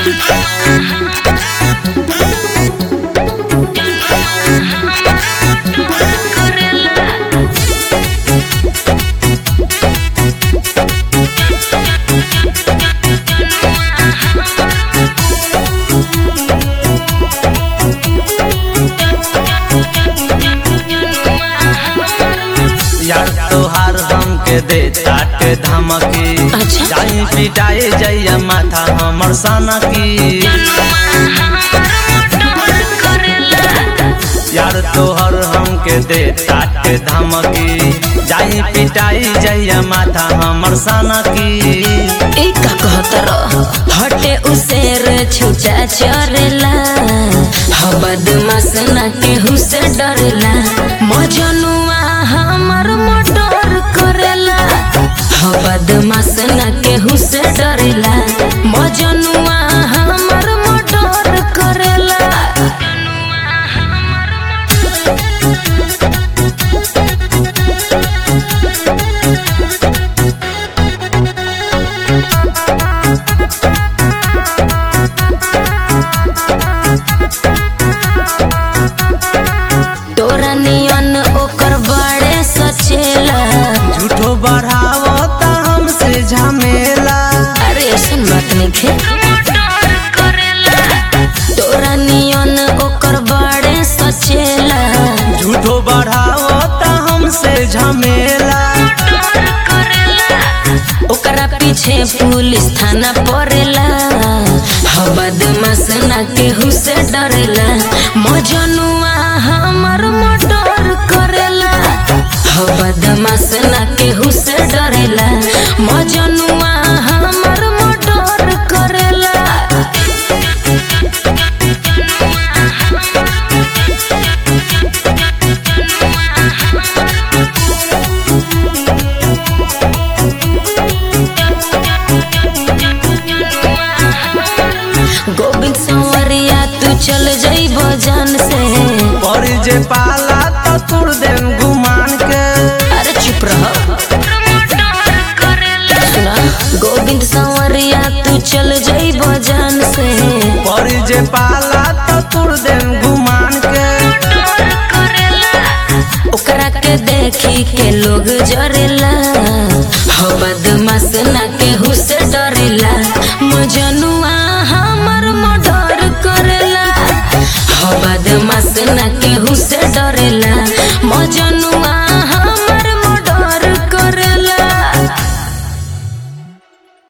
यार तोहार हमके दे ताटे धमकी अच्छा। जाई पिटाए जइया माथा हमर सनकी यार तोहर हमके दे ताटे धमकी जाई पिटाई जइया माथा हमर सनकी एक का कहतर हटे उसेर छुचा चरेला ह बदमाश ना केहू से डरेला मजनुआ हमर मर्डर करेला ह बदमाश ना केहू से डरेला मजनुआ हमर मर्डर करेला तोरा नियन ओकर बड़े सचेला झूठो बढ़ावता हमसे झमेला अरे ऐसन बात नहीं खे तोरा नियन ओकर बड़े सचेला झूठो बढ़ावता हमसे झमेला ओकरा पीछे पुलिस थाना पड़ेला ह बदमाश ना केहू से डरेला मजनुआ हमर मर्डर करेला ह बदमाश ना केहू से डरेला मजनुआ हमर मर्डर करेला गोविंद संवरिया तू चल जइब जान से पर जे पाला तो तुर देम गुमान के अरे चुप रह सुना गोविंद संवरिया तू चल जइब जान से पर जे पाला तो तुर देम गुमान के ओकरा के देखी के लोग जरेला हो बदमाश ना